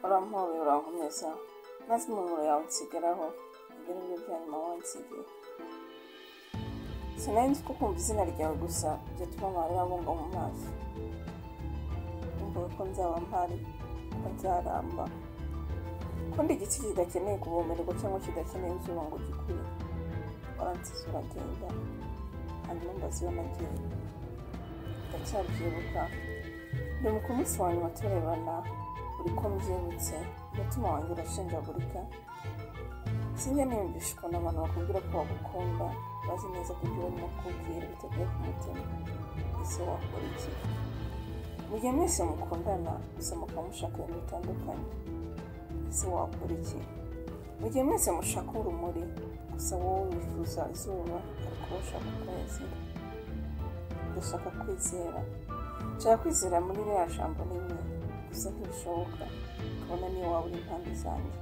urampobeye urankomezaho maze impumuro yawe nsigaraho ibyo ni byo byanyuma wansigiye sinari nzi ko kumva izina ryawe gusa byatuma amarira abunga mu maso numvaga ko nzaba mpari atazaramba kundi igiti kidakeneye kuvomererwa cyangwa kidakeneye izuba ngo gikure waransize uragenda hanyuma mbaza iyo nagiye ndacyabyibuka mbere ku munsi wa nyuma turebana buri ko mbyibutse umutima wanjye urashenjagurika sinjya niyumvisha ukuntu abantu bakubwira ko bagukunda bazi neza ko ibyo barimo kukubwira biteguye ku mutima ese wakora iki mu gihe mwese mukundana gusa mukaba mushaka ibintu bitandukanye ese wakora iki mu gihe mwese mushaka urumuri gusa wowe wifuza izuba ariko wowe ushaka ukwezi ndashaka kwizera nshaka kwizera muri ririya jambo rimwe gusa ntibishoboka kabona niyo waba uri impande zanjye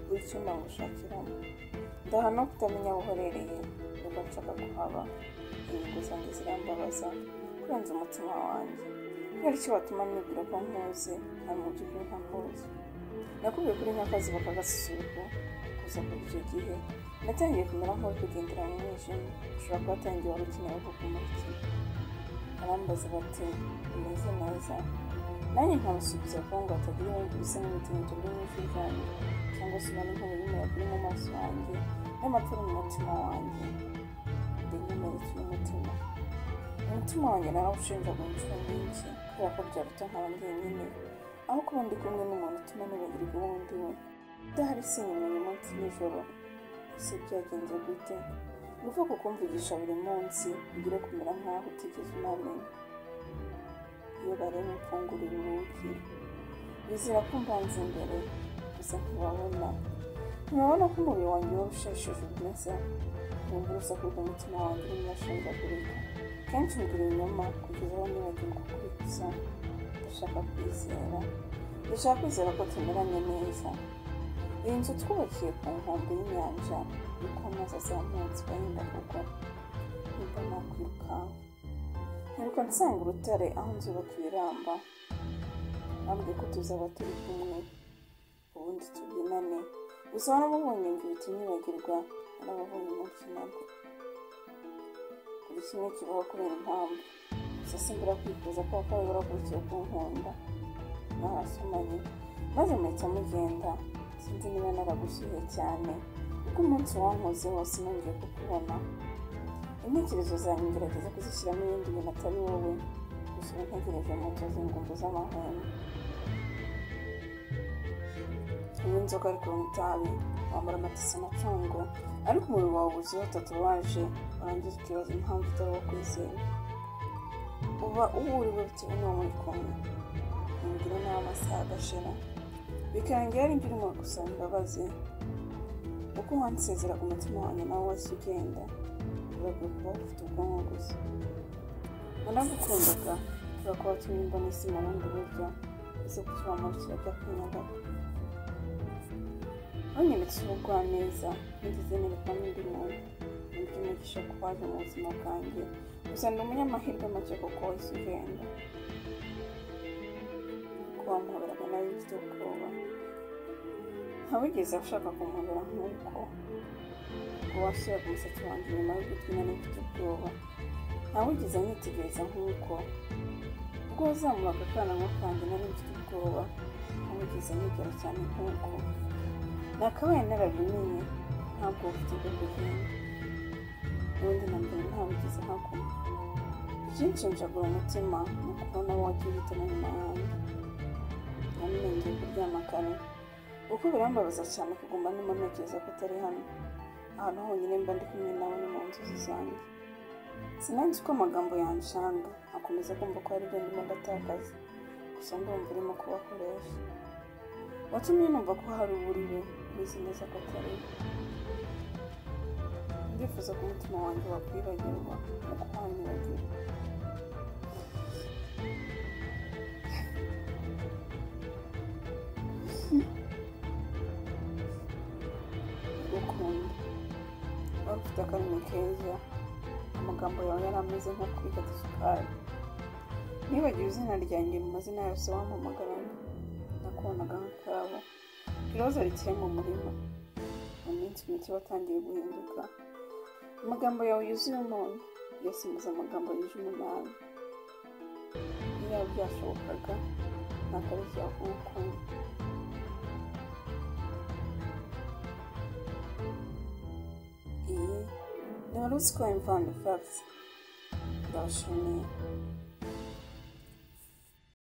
buri cyuma ngushakiramo ndahana no kutamenya aho uherereye nubwo nshaka kuhaba inyungu zanjye zirambabaza kurenza umutima wanjye kubera icyo watuma nibwira ko nkuzi nta mu by'ukuri nta nkuzi nakubwiye kuri nk'akazuba k'agasusuruko kuza kuri icyo gihe natangiye kumera nk'uri kugendera mu mwijima ushobora kuba atangiye wari ukeneye ko kumurikira barambaza bati umeze neza nanjye nkamusubiza kuko ngo atagira ibindi bisa n'imitingito biri mu ijwi ryanjye cyangwa se ubona inkuru y'umuyaga uri mu maso yanjye n'amapfa mu mutima wanjye ndi nkomeretse n'umutima umutima wanjye narawushinjaga inshuro nyinshi kubera ko byaruta nkaba njyenyine aho kuba ndi kumwe n'umuntu utuma nibagirwa uwo ndi we udahari sinyimenya umunsi nijoro ese byagenze gute uvuga kukumvugisha buri munsi ugire kumera nk'aho utigeze unamenya iyo bareba imfungurira urugi bizira ko mbanza imbere gusa ntibabona ntibabona ko umubiri wanjye wari ushesheje ubwiza wumva urusaku rw'umutima wanjye urimo urashenjagurika kenshi mbwira inyuma kugeza aho nibagirwa kubikuza ndashaka kwizera ndashaka kwizera ko tumeranye neza iyi nzu twubakiye ku nkombe y'inyanja yuko amazi azamutse barinda kugwa nimba nakwirukanka ntiruka nsanga urutare aho nzubaka ibiramba ntabwo ko tuzaba turi kumwe ubundi tubyinane gusa warababonye ngo ibiti nibagirwa warababonye umunsi nabwo buri kimwe kibaho kubera impamvu gusa simbura kwifuza ko bakora barakurikiye ku nkunda mwarasomanye maze muhita mugenda sinzi niba naragushyuye cyane kuko umunsi wankoze wose nongeye kukubona intekerezo zanjye ngerageza kuzishyiramo ibindi bintu atari wowe gusa ubu ntegereje moto z'ingumbu z'amahwemo unywa inzoga ariko unywa itabi wambara amatisi amacungo ariko umubiri wawe wuzuyeho tatuwaje warangiza ukibaza impamvu utari uwo kwizera uba uburiwe bitewe n'uwo muri kumwe ntibigira n'aho amasaha agashira bikarangira ari ibyo urimo gusaba imbabazi uko wansezeraga umutima wanjye nawe wahise ugenda urabwo kuba ufite ubwonko gusa naragukundaga kubera ko watumye imbona isi mu bundi buryo ese kukibamo kirajya kunyagaho wanyeretse ubugwaneza nigeze nereka n'undi muntu uburyo umugisha ko waje mu buzima bwanjye gusa ni umunyamahirwe make kuko wahise ugenda kuko wamuhoberaga nawe mfite ubwoba ntawigeze ashaka kumuhobera nk'uko washyiraga umusatsi wanjye inyuma y'ugutwi na n'ufite ubwoba ntawigeze anyitegereza nk'uko ubwo wazamuraga akananwa kanjye nari mfite ubwoba ntawigeze anyigera cyane nk'uko nakabaye narabimenye ntabwo bufite bwo kugenda ubundi na mbere ntawigeze ahaguma ikinshinjagura umutima ni ukubona wowe wagiye uhitamo nyuma yanjye namenyeye kuryama kare kuko birambabaza cyane kuguma ndimo ntekereza ko utari hano ahantu honyine mba ndi kumwe nawe ni mu nzozi zanjye sinanzi ko amagambo yanshanga akomeza kumva ko hari ibyo ndimo ndatakaza gusa ndumva urimo kubakoresha watumye numva ko hari uburire ubizi neza ko atari ndifuza ko umutima wanjye wakwibagirwa no kuhanyuragira gukunda wari ufite akarimi keza amagambo yawe yari ameze nko kwifata isukari nibagiwe izina ryanjye mu mazina yose wampamagarana bakonaga nk'akabo ikibazo rikiri mu murima mu minsi mike batangiye guhinduka amagambo yawe yuzuye umuntu yasimbuza amagambo yuje umunani niba byashobokaga ntabwo ari ibyaha ubukungu iyi ni wari uziko imvano ifagisi ndabashimiye